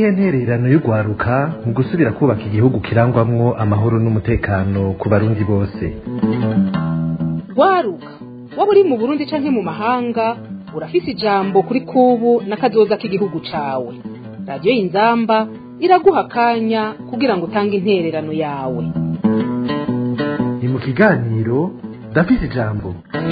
niyihe ntererano y'urwaruka mu gusubira kubaka igihugu kirangwamwo amahoro n'umutekano ku barundi bose rwaruka waba uri mu burundi canke mu mahanga urafise ijambo kuri kubu n'akazoza k'igihugu cawe radiyo y'inzamba iraguha akanya kugira ngo utange intererano yawe ni mu kiganiro ndafise ijambo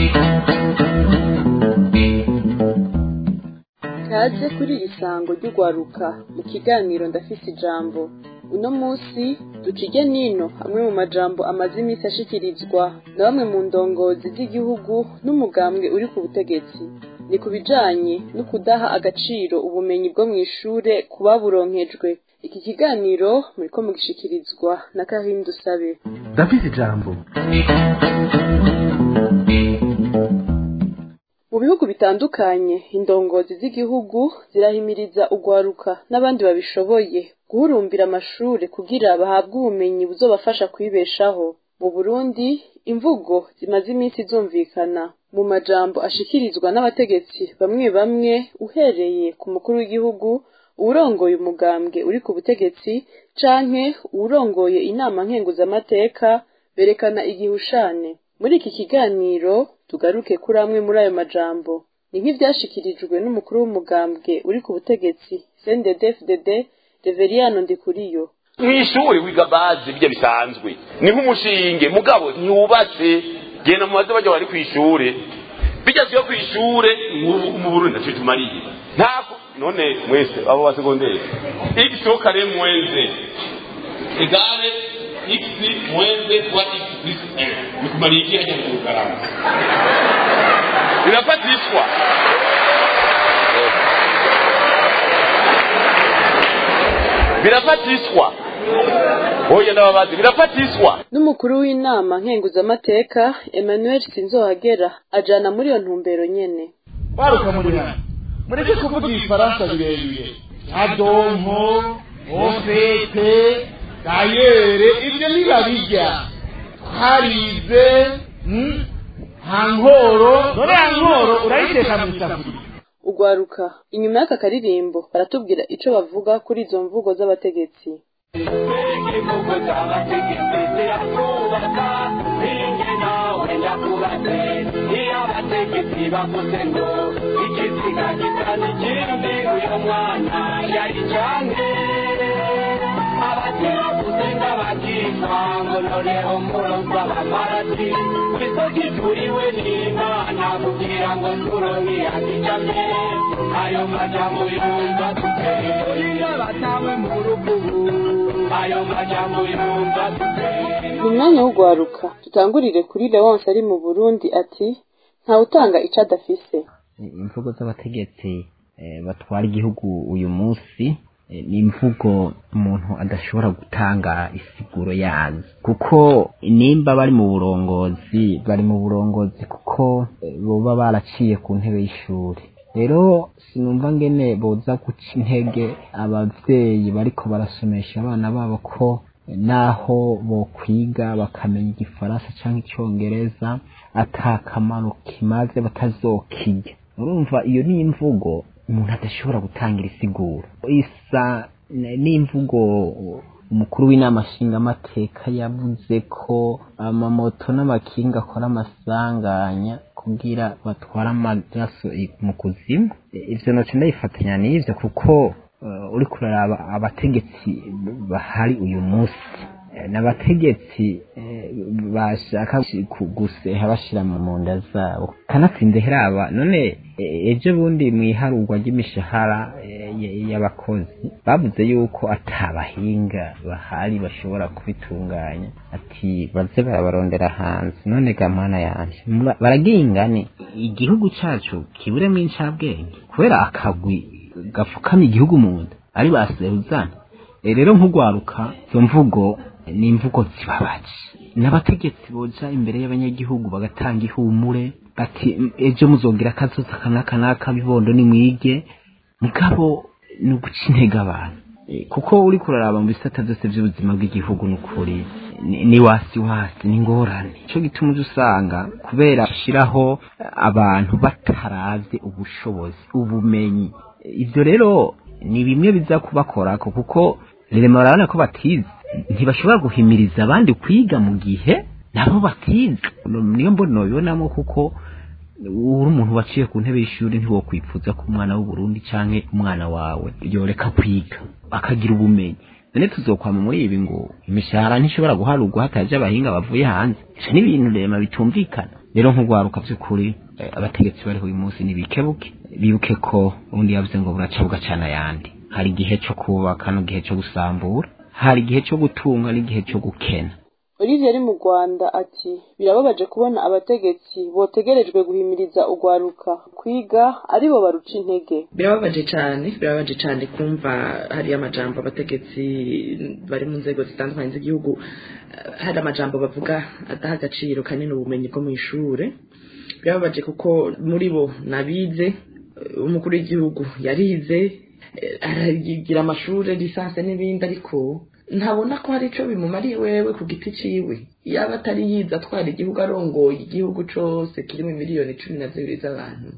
kaze kuri iri sango ry'urwaruka mu kiganiro ndafise ijambo uno munsi ducige nino hamwe mu majambo amaze iminsi ashikirizwa na bamwe mu ndongozi z'igihugu n'umugambwe uri ku butegetsi ni ku bijanye no kudaha agaciro ubumenyi bwo mu ishure ku baburonkejwe iki kiganiro muriko mugishikirizwa na kahindu sabe ndafise ijambo mu bihugu bitandukanye indongozi z'igihugu zirahimiriza urwaruka n'abandi babishoboye guhurumbira amashure kugira bahabwe ubumenyi buzobafasha kwibeshaho mu burundi imvugo zimaze iminsi zumvikana mu majambo ashikirizwa n'abategetsi bamwe bamwe uhereye ku mukuru w'igihugu uwurongoye umugambwe uri ku butegetsi canke uwurongoye inama nkenguzamateka berekana igihushane muri iki kiganiro tugaruke kuri amwe muri ayo majambo ni nk'ivyashikirijwe n'umukuru w'umugambwe uri ku butegetsi CNDD-FDD Reveriyano Ndikuriyo mw'ishuri wiga bazi bijya bisanzwe ni nk'umushinge mugabo ntiwubatse genda mu baze bajya bari kw'ishure bijya vyo kw'ishure mu- mu burundi ntaco bitumariye ntako none mwese abo ba segonderi x kare mwenze egale x mwenze kwa x plus 1 bikumariye iki hajya mu rugarama birafatishwa birafatishwa oya ndababazi birafatiswa n'umukuru w'inama nkenguzamateka Emmanuel Sinzohagera ajana muri iyo ntumbero nyene baruka muri hano mureke kuvuga ibifaransa birebire nka donko ofete dayere ibyo ntibabijya harize mm, nta nkoro none ya nkoro urayiteka mu isafuriya urwaruka inyuma y'aka karirimbo baratubwira ico bavuga kuri izo mvugo z'abategetsi ayo majambo yumva tuteye batawe mu rukubu ayo majambo yumva tuteye mu mwanya w'urwaruka tutangurire kuri Leonce ari mu Burundi ati ntawutanga ico adafise imvugo z'abategetsi eh, batwara igihugu uyu munsi eh, ni imvugo umuntu adashobora gutanga isiguro yazo kuko nimba bari mu burongozi bari mu burongozi kuko eh, boba baraciye ku ntebe y'ishuri rero sinumva ngene boza guca intege abavyeyi bariko barasomesha abana babo ko naho bokwiga bakamenya igifaransa canke icongereza ata kamaro kimaze batazokirya urumva iyo ni imvugo umuntu adashobora gutangira isiguro isa n- n'imvugo umukuru w'inama nshingamateka yavuze ko amamoto n'amakinga akora amasanganya kugira batware amaraso i- mu kuzimu I- ivyo noce ndabifatanya n'ivyo kuko uh, uriko uraraba abategetsi bahari uyu munsi Eh, n'abategetsi eh, bashaka ku- guseha bashira mu munda zabo kanatsinze heraba none eh, ejo bundi mw'iharurwa ry'imishahara eh, y- y'abakozi bavuze yuko atabahinga bahari bashobora kubitunganya ati baze barabarondera hanze none gamana yanje mura- baragira ingane igihugu cacu kiburemwo incabwenge kubera akagwi gapfukamye igihugu mu nda ari basehuzana Eh, rero nk'urwaruka izo mvugo ni imvugo zibabaje n'abategetsi boja imbere y'abanyagihugu bagatanga ihumure bati "M- ejo muzogira akazoza kanaka naka bibondo nimwige mugabo ni uguca intege abantu Eh, kuko uri kuraraba mu bisata byose by'ubuzima bw'igihugu ni ukuri ni- ni wasi wasi ni ingorane cyo gituma uje usanga kubera gushyiraho abantu bataravye ubushobozi ubumenyi ibyo rero ni bimwe biza kubakorako kuko rema barabona ko batize ntibashobora guhimiriza abandi kwiga mu gihe nabo batize niyo mbona nobibonamo kuko uri umuntu waciye ku ntebe y'ishuri ntiwokwipfuza ko umwana w'uburundi canke umwana wawe yoreka kwiga akagira ubumenyi none tuzokwama muri ibi ngo imishahara ntishobora guharurwa hataje abahinga bavuye hanze ivyo ni ibintu rema bitumvikana rero nk'urwaruka vy'ukuri eh, abategetsi bariho uyu munsi nibikebuke bibuke ko ubundi yavuze ngo buraca bugacana ayandi hari igihe co kubaka n'igihe co gusambura hari igihe co gutunga n'igihe co gukena Olivier ari mu Rwanda ati birababaje kubona abategetsi botegerejwe guhimiriza urwaruka kwiga aribo baruca intege birababaje cyane birababaje cyane kumva hari amajambo abategetsi bari mu nzego zitandukanye z'igihugu eh, hari amajambo bavuga adaha agaciro kanini ubumenyi bwo mu ishure birababaje kuko muri bo nabize eh, umukuru w'igihugu yarize eh, aragira amashuri lisansi n'ibindi ariko ntabona ko hari icyo bimumariye wewe ku giti ciwe yaba atari yize atwara igihugu arongoye igihugu cose kirimo miliyoni cumi na zibiri z'abantu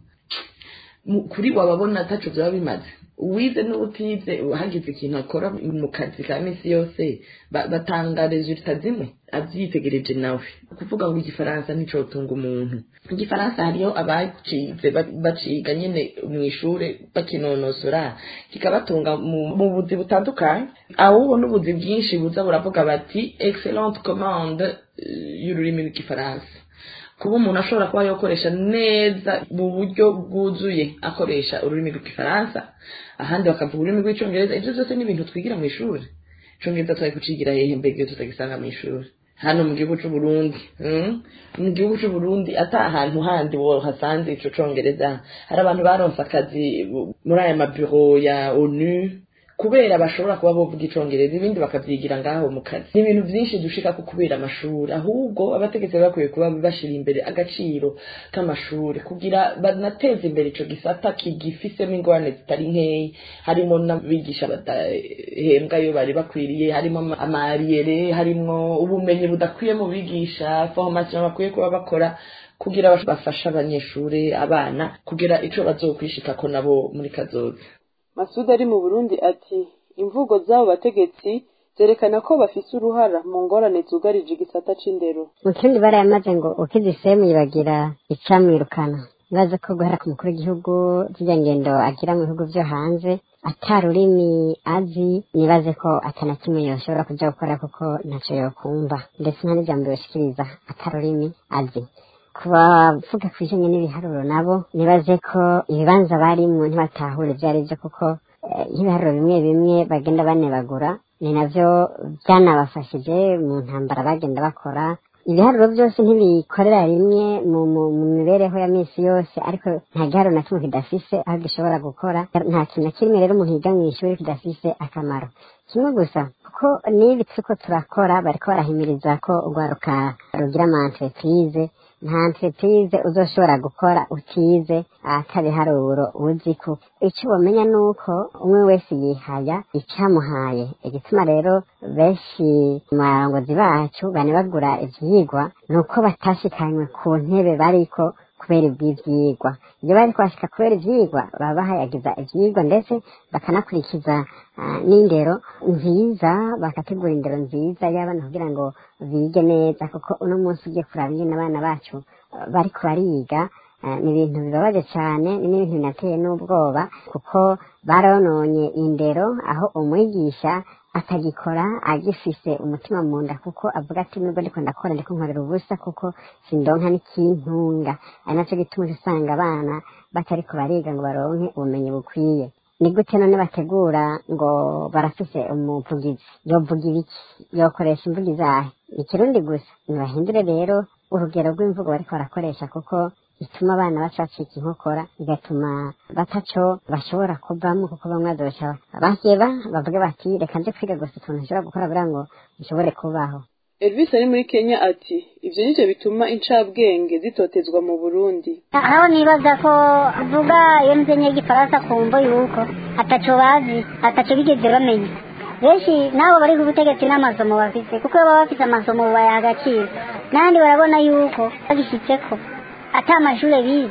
mu- kuri wababona ataco vyaba bimaze uwize n'utize hagize ikintu akora mu kazi ka misi yose ba- batanga resulta zimwe avyitegereje nawe kuvuga ngo igifaransa nticotunga umuntu igifaransa hariyo abacize ba- baciga nyene mw'ishure bakinonosora kikabatunga mu mu buzi butandukanye ahubwo n'ubuzi bwinshi buza buravuga bati excellente commande eh, y'ururimi rw'igifaransa kuba umuntu ashobora kuba yakoresha neza mu buryo bwuzuye akoresha ururimi rw'igifaransa ahandi bakavuga ururimi rw'icyongereza ibyo byose ni ibintu twigira mu ishuri icyongereza twari kucigira hehe mbega iyo tutagisanga mu ishuri hano mu gihugu cy'u Burundi mm? mu gihugu cy'u Burundi ata ahantu handi wohasanze ico congereza hari abantu baronse akazi bu- muri aya mabiro ya ONU kubera bashobora kuba bovuga icongereza ibindi bakavyigira ngaho mu kazi ni ibintu vyinshi dushika ko kubera amashuri ahubwo abategetsi baba bakwiye kuba bashira imbere agaciro k'amashuri kugira banateze imbere ico gisata kigifisemo ingorane zitari nkeyi harimo n'abigisha badahembwa iyo bari bakwiriye harimo ama- amariyere harimo ubumenyi budakwiye mu bigisha formation bakwiye kuba bakora kugira bafashe abanyeshuri abana kugira ico bazokwishikako nabo muri kazoza Masud ari mu Burundi ati imvugo z'abo bategetsi zerekana ko bafise uruhara mu ngorane zugarije igisata c'indero mu kindi barayamaze ngo ukize isemu yibagira icamwirukana ngaze ko guhera ku mukuru w'igihugu zirya ngendo agira mu bihugu vyo hanze ata rurimi azi nibaze ko atana kimwe yoshobora kuja gukora kuko ntaco yokumva ndetse nta n'ijambo yoshikiriza ata rurimi azi ku bavuga ku bijanye n'ibiharuro nabo nibaze ko ibibanza barimwo ntibatahure ivyo ari vyo kuko eh, nk'ibiharuro bimwe bimwe bagenda banebagura ni navyo byanabafashije mu ntambara bagenda bakora ibiharuro byose ntibikorera rimwe mu, mu, mu mibereho ya misi yose ariko nta giharuro na kimwe kidafise aho gishobora gukora nta kintu na kimwe rero umuntu yiga mu ishuri kidafise akamaro kimwe gusa kuko n'ibi turiko turakora bariko barahimiriza ko urwaruka rugira ama entreprise nta entreprise uzoshobora gukora utize atabiharuro uzi ko icyo bamenya ni uko umwe wese yihaya icyamuhaye igituma rero benshi mu barongozi bacu banebagura ivyigwa ni uko batashikanywe ku ntebe bariko kubera iby'ivyigwa iyo bari kwashika kubera ivyigwa baba bahayagiza ivyigwa ndetse bakanakurikiza ah, n'indero nziza bakategura indero nziza y'abana kugira ngo bige neza kuko uno munsi ugiye kuraba ingene abana bacu ah, bariko bariga ah, ni ibintu bibabaje cyane ni n'ibintu binateye n'ubwoba kuko barononye indero aho umwigisha atagikora agifise umutima mu nda kuko avuga ati nubwo ndiko ndakora ndiko nkorera ubusa kuko sindonka n'ikintunga ari naco gituma uca usanga abana batariko bariga ngo baronke ubumenyi bukwiye ni gute none bategura ngo barafise umuvugizi yovuga ibiki yokoresha imvugo izahe ikirundi gusa ntibahindure rero urugero rw'imvugo bariko barakoresha kuko ituma abana baca bacika inkokora igatuma bataco bashobora kuvamo kuko bamwe bazoca baheba bavuge bati reka nje kwiga gusa utuntu nshobora gukora kugira ngo nshobore kubaho Elvis ari muri Kenya ati ivyo nivyo bituma incabwenge zitotezwa mu Burundi aho nibaza ko avuga iyo nzenye y'igifaransa kumva yuko ataco bazi ataco bigeze bamenya benshi nabo bari ku butegetsi n'amasomo bafise kuko iyo baba bafise amasomo bayaha agaciro n'ahandi barabona yuko bagishitseko ata amashure bize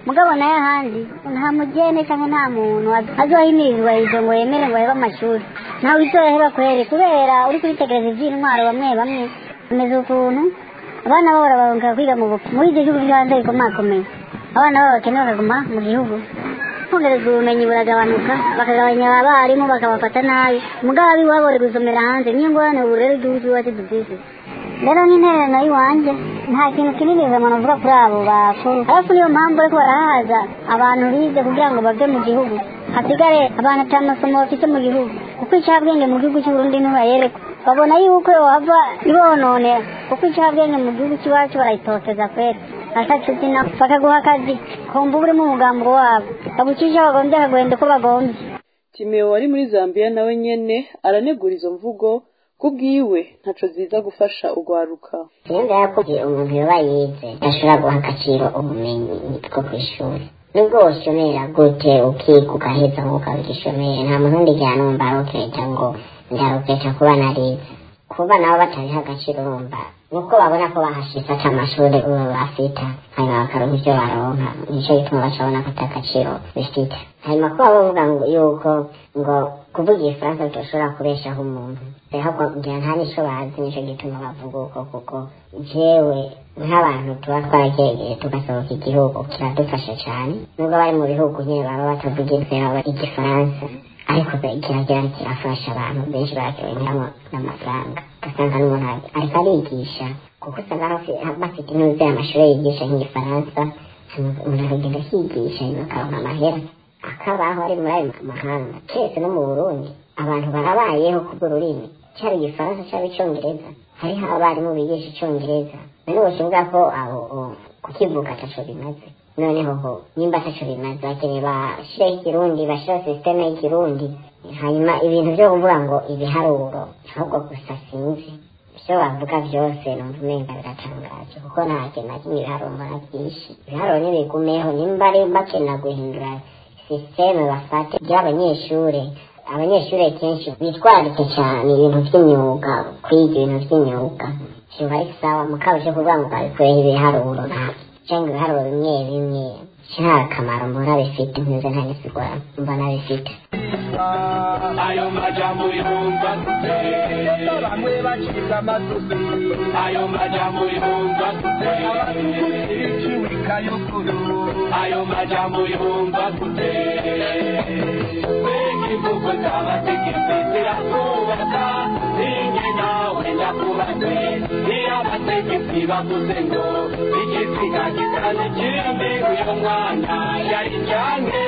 mugabo nayo ahandi nta mugene cyangwa nta muntu azohimirizwa izo ngo yemere ngo yebe amashuri ntawe izoheba kwere kubera uri kubitegereza iby'intwaro bamwe bamwe bameze ukuntu abana babo barabaronka kwiga mu bupfu muri ibyo gihugu byo hanze bikomakomeye abana babo bakeneye bakaguma mu gihugu kongereza ubumenyi buragabanuka bakagabanya abarimu bakabafata nabi mugabo abiwabo bari gusomera hanze niyo ngorane ubu rero igihugu cy'iwacu dufise rero n'intererano y'iwanjye nta kintu kinini umuntu avuga kuri abo bakuru ariko niyo mpamvu ariko barahaza abantu bize kugira ngo bave mu gihugu hasigare abantu ata masomo bafite mu gihugu kuko icyabwenge mu gihugu cy'uburundi ntibayerekwa babona yuko wava ibononera kuko icyabwenge mu gihugu cy'iwacu barayitoteza kwera atacutina bakaguha akazi kumva uba urimo umugambo wabo bagucisha bagombye akaguhenda uko bagombye timeo wari muri zambia nawe nyene aranegura izo mvugo kubwiwe ntaco ziza gufasha ugwaruka yenda ko umuntu yoba yize ashobora guha agaciro ubumenyi bwo ku ishuri nubwo woshomera gute ukiga ugaheza ngo ukaba igishomere nta muntu undi igihe numva aroketa ngo ndaroketa kuba narize kuba nabo batabiha agaciro urumva nuko babona ko bahashitse ata amashuri ubu bafita hanyuma bakaronka ibyo baronka nicyo gituma bacabona ko ata gaciro bifite hanyuma kuba bavuga ngo yuko ngo kuvuga igifaransa bidashobora kubeshaho umuntu ahubwo ngira nta n'icyo bazi nicyo gituma bavuga uko kuko jewe nk'abantu tuba twaragereye tugasohoka igihugu kiradufasha cyane nubwo bari mu bihugu nyine baba batavuga igifaransa ariko kiragera kirafasha abantu benshi barakironkeramo n'amafaranga ugasanga n'umuntu ariko arigisha kuko usanga bafite intuze amashuri yigisha nk'igifaransa umuntu akagenda akigisha akaronka amahera akabaho ari muri ayo mahanga keretse no mu burundi abantu barabayeho kubw'ururimi cyaba igifaransa cyaba icyongereza hariho abarimu bigisha icyongereza none boshinga ko abo kukivuga ataco bimaze noneho ho nimba ataco bimaze bakeneye bashireho ikirundi bashireho sisiteme y'ikirundi hanyuma ibintu byo kuvuga ngo ibiharuro ahubwo gusa sinzi ibyo bavuga byose numva umenga biratangaje kuko nta kintu na kimwe ibiharuro mbona byinshi ibiharuro ntibigumeho nimba ari bakena guhindura sisiteme bafate by'abanyeshuri abanyeshuri kenshi bitwararike cyane ibintu by'imyuga kwiga ibintu by'imyuga kiba ari sawa mukaba cyo kuvuga ngo babikureho ibiharuro cyangwa ibiharuro bimwe bimwe nta kamaro mbona bifite ntize nta n'isigura mbona bifite ayo majambo yumva bamwe bacika amatusi ayo majambo yumva iciwika y'ukuru ayo majambo yumva mbega imvugo z'abategetsi ziratwubaka ninjye nawe ndakubatse iyo abategetsi bavuze ngo igisiga gitana ikindi uyu mwana yari cyange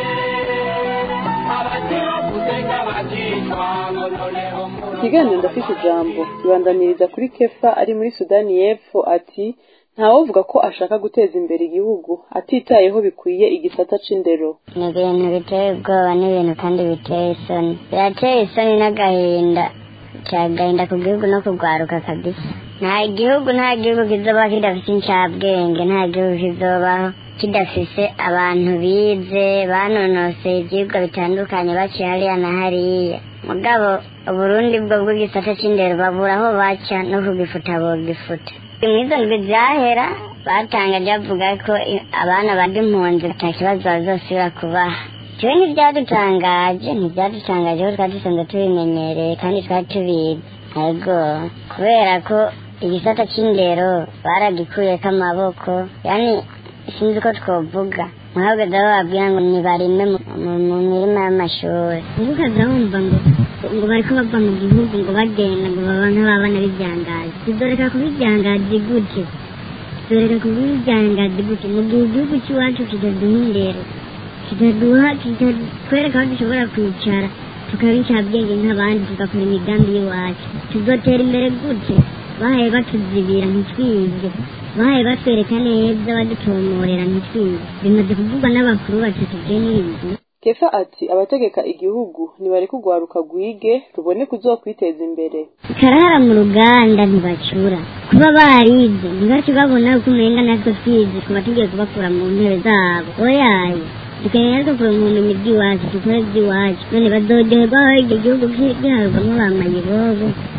ikiganiro ndafite ijambo kibandaniriza kuri kefa ari muri sudani y'epfo ati ntawovuga ko ashaka guteza imbere igihugu atitayeho bikwiye igisata c'indero ni ibintu biteye ubwoba n'ibintu kandi biteye isoni birateye isoni n'agahinda cyagahinda ku gihugu no kugwaruka kabisa nta gihugu nta gihugu kizoba kidafite incabwenge nta gihugu kizobaho kidafise abantu bize banonoseye ibyigwa bitandukanye baciye hariya na hariya mugabo uburundi bwo bw'igisata c'indero babura aho baca no kugifuta bogifuta mwizo ndwi zahera batangaje bavuga ko abana bari impunzi ata kibazo bazosubira kubaha jewe ntibyadutangaje ntibyadutangaje ko twari dusanzwe tubimenyereye kandi twari tubizi ariko kubera ko igisata c'indero baragikuyeko amaboko yani sinzi uko twovuga muhabwaza bababwira ngo nibarime mu mirima y'amashuri ntukaza wumva ngo ngo bariko bava mu gihugu ngo bagenda ngo baba nk'ababana b'ibyangazi tudoreka kubibyangazi gute tudoreka kubibyangazi gute mu gihe igihugu cy'iwacu kitaduha indero kitaduha kitatwereka aho dushobora kwicara tukaba incabwenge nk'abandi tugakora imigambi y'iwacu tuzotera imbere gute bahaye batuzibira ntitwige bahaye batwereka neza badutomorera ntitwige bimaze kuvugwa n'abakuru batatu bye n'ibintu kefa ati abategeka igihugu nibareke ugwaruka gwige rubone kuzokwiteza imbere karahara mu ruganda ntibacura kuba barize ntibace babona uko umenga natwe twize tuba tugiye kubakura mu ntebe zabo oyaye dukeneye natwe kuronka ubumenyi bw'iwacu dukore iby'iwacu none bazoryoherwa aho icyo gihugu giharurwamo ba mayibobo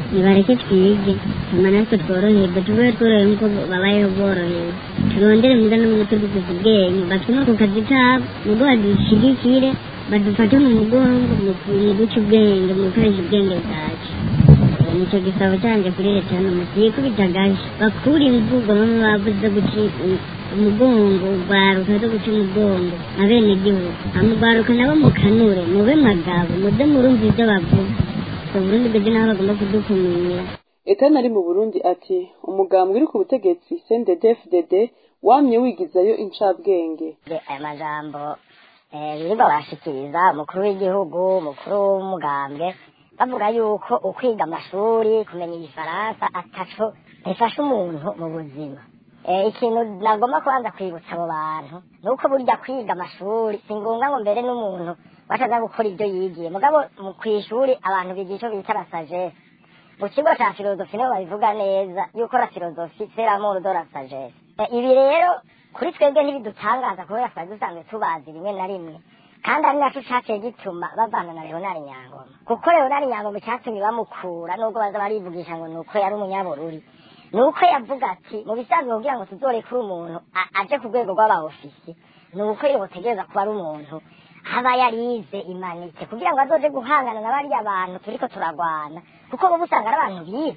nibareke twige hama natwe tworoherwe tube tworohewe nk'uko babayeho borohewe turondere muga n'ubwo tudukuza ubwenge batume ku kazi kabo nubwo badushigikire badufate mu mugongo mu guca ubwenge mu gukoresha ubwenge bwacu nicyo gisabo cyanjye kuri leta hano mugiye kubitagaje bakura imvugo bamwe bavuze guca umugongo ugwaruka zo guca umugongo abene gihugu amugwaruka nabo mukanure mube magabo muze murumva ibyo bavuga uburundi bwebwe nabo bagomba kudukumira etani ari mu burundi ati umugambwe uri ku butegetsi cndd wamye wigizayo incabwenge aya majambo birirwa barashikiriza umukuru w'igihugu umukuru w'umugambwe bavuga yuko ukwiga amashuri kumenya igifaransa ataco bifasha umuntu mu buzima ikintu nagomba kubanza kwibutsa abo bantu ni uko burya kwiga amashuri si ngombwa ngo mbere n'umuntu bataza gukora ibyo yigiye mugabo ku ishuri abantu biga icyo bita la sagesse mu kigo cya filozofi nibo babivuga neza yuko la filozofi seramuru do la sagesse ibi rero kuri twebwe ntibidutangaza kubera twari dusanzwe tubazi rimwe na rimwe kandi ari nacyo cyaciye gituma bavana na leonari nyangoma kuko leonari nyangoma icyatumye bamukura nubwo baza barivugisha ngo ni uko yari umunyabururi ni uko yavuga ati mu bisanzwe kugira ngo tuzorekure umuntu aje ku rwego rw'abaofisi ni uko yotegereza kuba ari umuntu aba yarize imanitse kugira ngo azoje guhangana na bariya bantu turiko turagwana kuko uba usanga ari abantu bize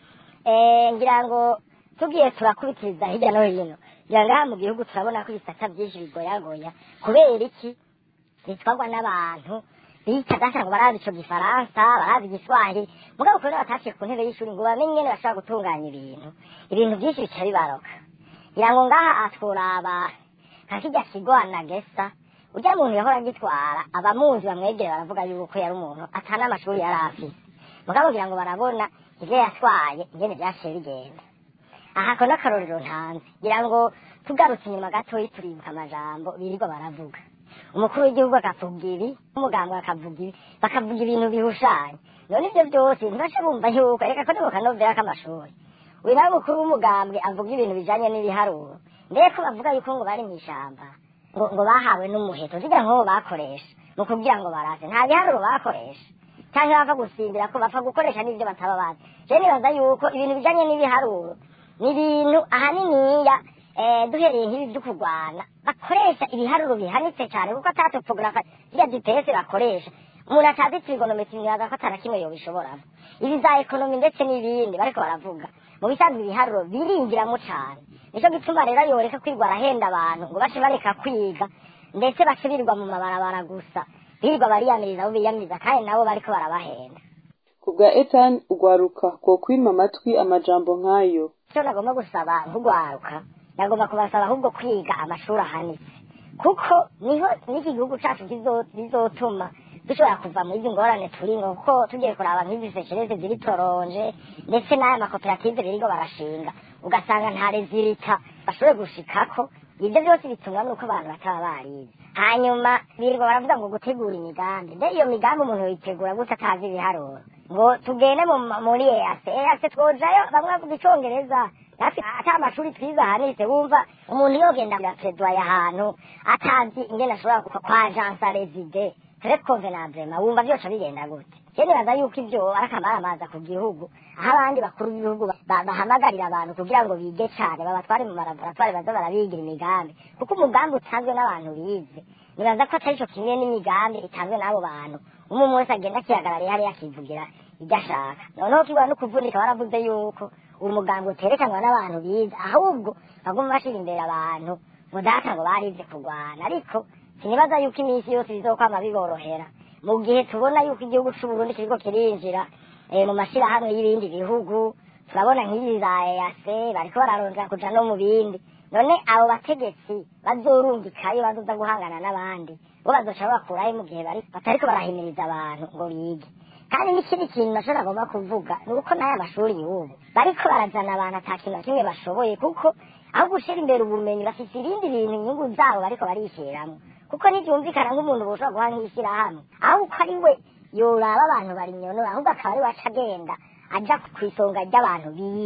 ngira ngo tugiye turakubitiriza hirya no hino ngira ngo aha mu gihugu turabona ko ibisata byinshi bigoyagoya kubera iki bitwarwa n'abantu bita data ngo barazi ico gifaransa barazi igiswahili mugabo kubera bataciye ku ntebe y'ishuri ngo bamenye ingene bashobora gutunganya ibintu ibintu byinshi bica bibaroka ngira ngo ngaha atworaba nka kirya kigo anagesa urya muntu yahora agitwara abamuzi bamwegere baravuga yuko yari umuntu atana amashuri yari afise mugabo kugira ngo barabona ivyo yatwaye ingene vyaciye bigenda aha ko n'akarorero ntanze ngira ngo tugarutse inyuma gatoyi turibuka amajambo birirwa baravuga umukuru w'igihugu akavuga ibi umuganga akavuga ibi bakavuga ibintu bihushanye none ibyo byose ntibace bumva yuko reka ko nibuka novera k'amashuri uyu nawe mukuru w'umugambwe avuga ibintu bijanye n'ibiharuro mbere ko bavuga yuko ngo bari mu ishyamba ngo ngo bahawe n'umuheto zigira nk'uwo bakoresha mu kugira ngo barase nta biharuro bakoresha cyangwa bapfa gusimbira ko bapfa gukoresha n'ibyo bataba bazi je nibaza yuko ibintu bijanye n'ibiharuro ni ibintu ahaniniya duhereye nk'ibi byo kurwana bakoresha ibiharuro bihanitse cyane kuko atatopogarafa ziriya gps bakoresha umuntu atazi trigonometri ntibaza ko atana kimwe yobishoboramo ibi za ekonomi ndetse n'ibindi bariko baravuga mu bisanzwe ibiharuro biringiramo cyane nico gituma rero yoreka kwirwa arahenda abantu ngo bace bareka kwiga ndetse bace birirwa mu mabarabara gusa birirwa bariyamiriza abo biyamiriza kandi nabo bariko barabahenda ku bwa etani ugwaruka ko kwima amatwi amajambo nk'ayo icyo nagomba gusaba nk'ugwaruka nagomba kubasaba ahubwo kwiga amashuri ahanitse kuko niho n'iki gihugu cyacu bizotuma dushobora kuva muri izi ngorane turimo kuko tugiye kuraba nk'izi seshereze ziri toronje ndetse n'aya makoperative birigo barashinga ugasanga nta rezilita bashoboye gushikako ibyo byose bitumwa nuko abantu bataba barize hanyuma birirwa baravuga ngo gutegura imigambi mbe iyo migambi umuntu yoyitegura gute atazi ibiharuro ngo tugende muri eyase eyase twojayo bamwe bavuga icongereza natwe ata amashuri twize ahanitse wumva umuntu yogenda perezida ahantu atazi ingene ashobora kwa jansa rezide tere convenablement wumva byose bigenda gute je nibaza yuko ivyo ari akamaramaza ku gihugu aho abandi bakuru b'ibihugu bahamagarira abantu kugira ngo bige cane babatware mu malaboratware baza barabigira imigambi kuko umugambi utanzwe n'abantu bize nibaza ko atari co kimwe n'imigambi itanzwe n'abo bantu umwe umwe wese agenda akihagarariye hariya akivugira ibyo ashaka noneho kigwa no kuvunika baravuze yuko uwo mugambi uterekanwa n'abantu bize ahubwo baguma bashira imbere abantu ngo data ngo barize kurwana ariko sinibaza yuko iminsi yose bizokwama biborohera mu gihe tubona yuko igihugu c'uburundi kiriko kirinjira mu mashirahamwe y'ibindi bihugu turabona nk'ibi za ease bariko bararondera kuja no mu bindi none abo bategetsi bazorungikayo bazoza guhangana n'abandi bo bazoca bakurayo mu gihe batariko barahimiriza abantu ngo bige kandi n'ikindi kintu nashobora agomba kuvuga ni uko n'aya mashuri y'ubu bariko barazana abantu ata kintu na kimwe bashoboye kuko aho gushira imbere ubumenyi bafite ibindi bintu inyungu zabo bariko barishiramwo kuko ntibyumvikana nk'umuntu boshobora guha nk'ishyirahamwe aho uko ari we yoraba abantu bari nyonora ahubwo akaba ari we aca agenda aja ku isonga ry'abantu biba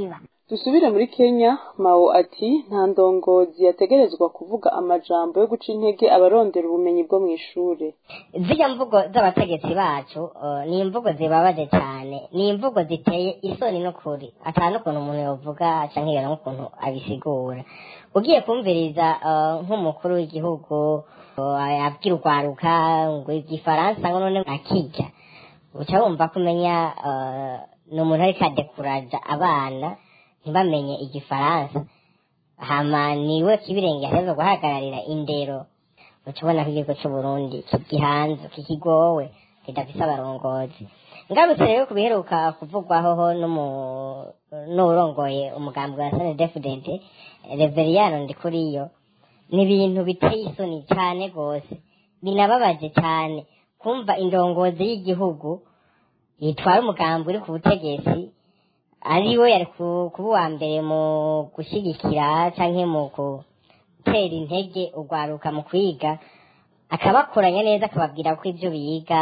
dusubire muri kenya mao ati nta ndongozi yategerezwa kuvuga amajambo yo guca intege abarondera ubumenyi bwo mu ishure zirya mvugo z'abategetsi bacu uh, ni imvugo zibabaje cyane ni imvugo ziteye isoni n'ukuri atanu ukuntu umuntu yovuga canke yera nk'ukuntu abisigura ugiye kumviriza uh, nk'umukuru w'igihugu uh, abwira urwaruka ngo igifaransa ngo none akijya uca wumva kumenya uh, ni umuntu ariko adekuraja abana ntibamenye igifaransa hama niwe kibirenge yateza guhagararira indero ucubona ko igihugu c'uburundi kigihanze kikigowe kidafise abarongozi ngarutse rero ku biheruka kuvugwaho n'uwurongoye umugambi wa snedfdd reveriyano ndikuriyo ni ibintu biteye isoni cane rwose binababaje cane kumva indongozi y'igihugu yitwara umugambi uri ku butegetsi ari we yari kuba uwa mbere mu gushyigikira cyangwa mu gutera intege urwaruka mu kwiga akabakoranya neza akababwira ko ibyo biga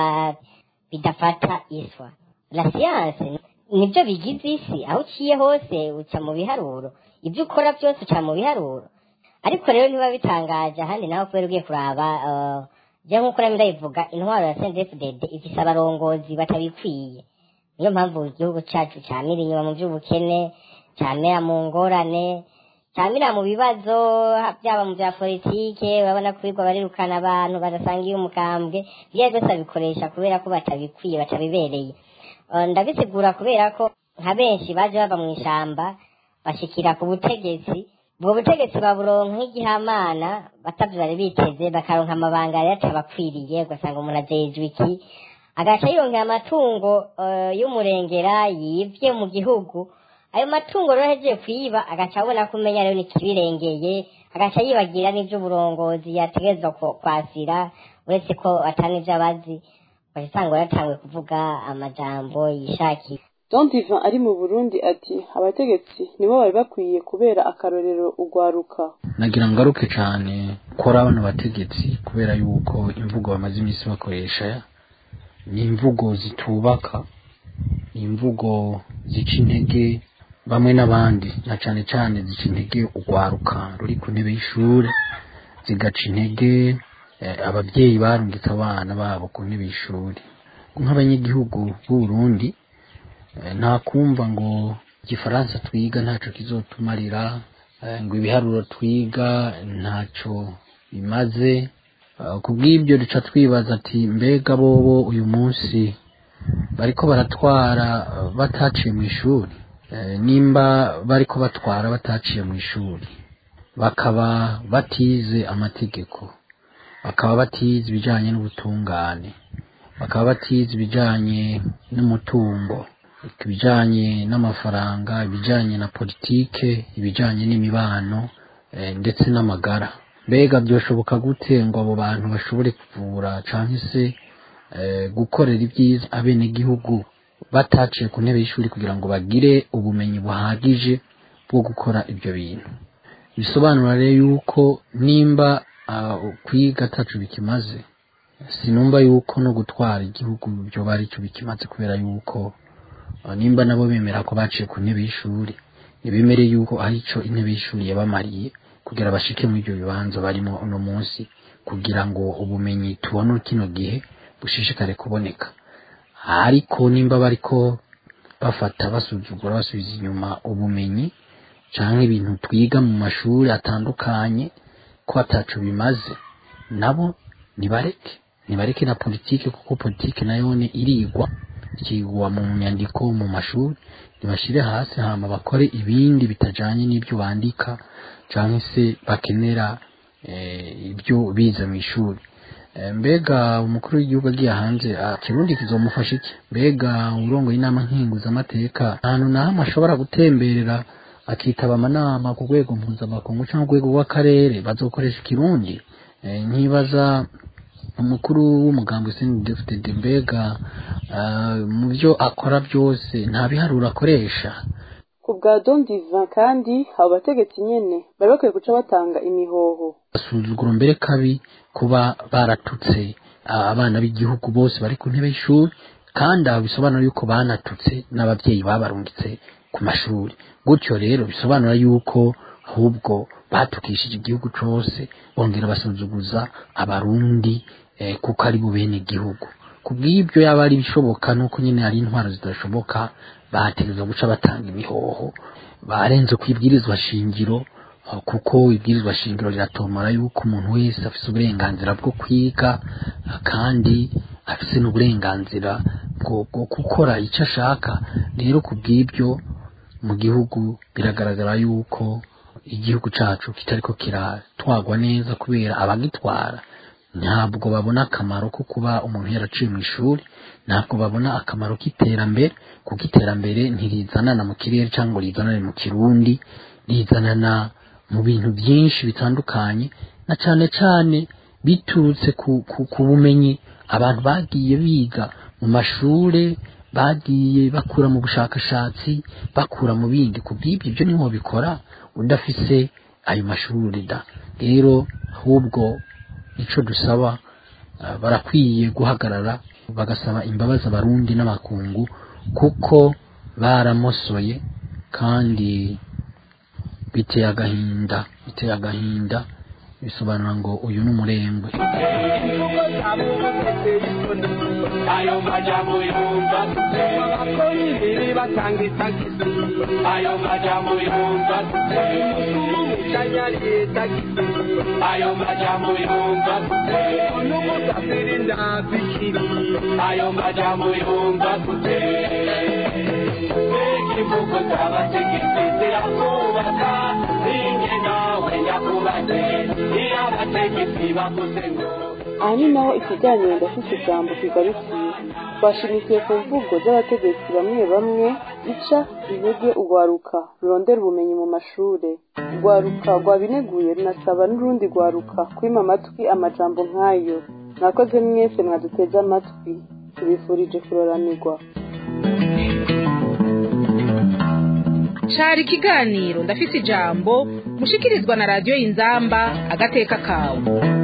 bidafata iswa la siyanse nibyo bigize isi aho uciye hose uca mu biharuro ibyo ukora byose uca mu biharuro ariko rero ntiba bitangaje ahandi naho kubera ugiye kuraba jya nk'uko nami ndabivuga intwaro ya sendefudede ifise abarongozi batabikwiye niyo mpamvu igihugu cyacu cyamira inyuma mu by'ubukene cyamira mu ngorane cyamira mu bibazo byaba mu bya politike urabona ko birirwa barirukana abantu badasangiye umukambwe ibyo byose babikoresha kubera ko batabikwiye batabibereye ndabisigura kubera ko nka benshi baje bava mu ishyamba bashikira ku butegetsi ubwo butegetsi baburonka nk'igihamana batavyo bari biteze bakaronka amabanga yari atabakwiriye ugasanga umuntu ajejwe iki agaca yirongera amatungo y'umurengera yivye mu gihugu ayo matungo rero ahejeje kuyiba agaca abona ko umenya rero nikibirengeye agaca yibagira n'ivy'uburongozi yategerezwa kwasira uretse ko atani ivyo abazi ugasanga yaratanguye kuvuga amajambo yishakiye Don Divan ari mu Burundi ati abategetsi nibo bari bakwiye kubera akarorero ugwaruka nagira ngaruke cyane kora bano bategetsi kubera yuko imvugo bamaze iminsi bakoresha ni imvugo zitubaka ni imvugo zica intege bamwe n'abandi na cyane cyane zica intege urwaruka ruri ku ntebe y'ishuri zigaca intege ababyeyi barungitse abana babo ku ntebe y'ishuri nk'abanyagihugu b'u Burundi nta kumva ngo igifaransa twiga ntacyo kizotumarira ngo ibiharuro twiga ntacyo bimaze ku bw'ibyo duca twibaza ati mbega bobo uyu munsi bariko baratwara bataciye mu ishuri nimba bariko batwara bataciye mu ishuri bakaba batize amategeko bakaba batize ibijyanye n'ubutungane bakaba batize ibijyanye n'umutungo ibijyanye n'amafaranga ibijyanye na politike ibijyanye n'imibano ndetse n'amagara mbega byoshoboka gute ngo abo bantu bashobore kuvura cyangwa se gukorera ibyiza abenegihugu bataciye ku ntebe y'ishuri kugira ngo bagire ubumenyi buhagije bwo gukora ibyo bintu bisobanura rero yuko nimba kwiga atacu bikimaze sinumva yuko no gutwara igihugu byo bari cyo bikimaze kubera yuko nimba nabo bemera ko baciye ku ntebe y'ishuri ntibemere yuko ari cyo intebe y'ishuri yabamariye kugira bashike muri ibyo bibanza barimo uno munsi kugira ngo ubumenyi tubone kino gihe bushishikare kuboneka ariko nimba bariko bafata basuzugura basubiza inyuma ubumenyi cyangwa ibintu twiga mu mashuri atandukanye ko atacu bimaze nabo nibareke nibareke na politike kuko politike nayone irigwa ikigwa mu nyandiko mu mashuri ntibashyire hasi hama bakore ibindi bitajanye n'ibyo bandika cyangwa se bakenera ibyo bize mu ishuri mbega umukuru w'igihugu agiye hanze kirundi kizomufasha iki mbega urongoye inama nkinguzamateka ahantu na hamwe ashobora gutemberera akitaba amanama ku rwego mpuzamakungu cyangwa urwego rw'akarere bazokoresha ikirundi nkibaza umukuru w'umugambi sendefutede mbega mu byo akora byose nta biharuro akoresha ku bwa Don Divan kandi abo bategetsi nyene bari bakwiye guca batanga imihoho asuzuguro mbere kabi kuba baratutse abana b'igihugu bose bari ku ntebe y'ishuri kandi abo bisobanura yuko banatutse n'ababyeyi babarungitse ku mashuri gutyo rero bisobanura yuko ahubwo batukishije igihugu cose bongera basuzuguza abarundi eh, kuko ari bo bene igihugu kubw'ibyo yaba ari bishoboka nuko nyine hari intwaro zidashoboka bategerezwa guca batanga imihoho barenze ku ibwirizwa shingiro uh, kuko ibwirizwa shingiro riratomora yuko umuntu wese afise uburenganzira bwo kwiga uh, kandi afise n'uburenganzira bwo bwo gukora icyo ashaka rero kubw'ibyo mu gihugu biragaragara yuko igihugu cacu kitariko kiratwagwa neza kubera abagitwara ntabwo babona akamaro ko kuba umuntu yaraciye mu ishuri ntabwo babona akamaro k'iterambere kuko iterambere ntirizanana mu kirere cyangwa rizanane mu kirundi rizanana mu bintu byinshi bitandukanye na cyane cyane biturutse ku, ku, ku bumenyi abantu bagiye biga mu mashure bagiye bakura mu bushakashatsi bakura mu bindi ku bw'ibyo ibyo niho bikora udafise ayo mashuri da rero ahubwo icyo dusaba uh, barakwiye guhagarara bagasaba imbabazi abarundi n'abakungu kuko baramosoye kandi biteye agahinda biteye agahinda bisobanura ngo uyu ni umurengwe ayo majambo yumva abakora ibiri batanga itagisi ayo majambo yumva umushanyari tagisi ayo majambo yumva n'umudafiri ndazikiri ayo majambo yumva ikivugo z'abategetsi zirakubaka ninge nawe nyakubatse iyo abategetsi bavuze ngo aha ni naho ikiganiro ndafite ijambo kigarukiye twashimikiye ku mvugo z'abategetsi bamwe bamwe ica intege urwaruka rurondera ubumenyi mu mashure urwaruka rwabineguye runasaba n'urundi rwaruka kwima amatwi amajambo nk'ayo mwakoze mwese mwaduteze amatwi tubifurije kuroranirwa cari ikiganiro ndafise ijambo mushikirizwa na radiyo y'inzamba agateka kawe